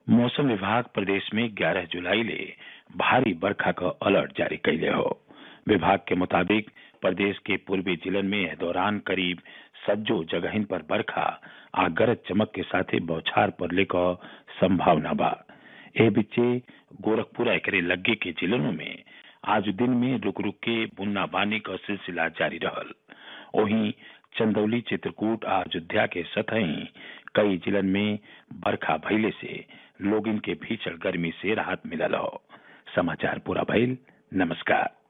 मौसम विभाग प्रदेश में 11 जुलाई ले भारी बरखा क अलर्ट जारी कइले हो विभाग के मुताबिक प्रदेश के पूर्वी जिलन में एह दौरान करीब सज्जो जगहिन पर बरखा आ गरज चमक के साथे बौछार पड़ले क संभावना बा एह बीचे गोरखपुर एकरे लग्गे के जिलों में आज दिन में रुक रुक के बुन्नाबांदी क सिलसिला जारी रहल वहीं चंदौली चित्रकूट आ अयोध्या के सतही कई जिलन में बरखा भइले से लोगिन के भीषण गर्मी से राहत मिलल हो समाचार पूरा भइल नमस्कार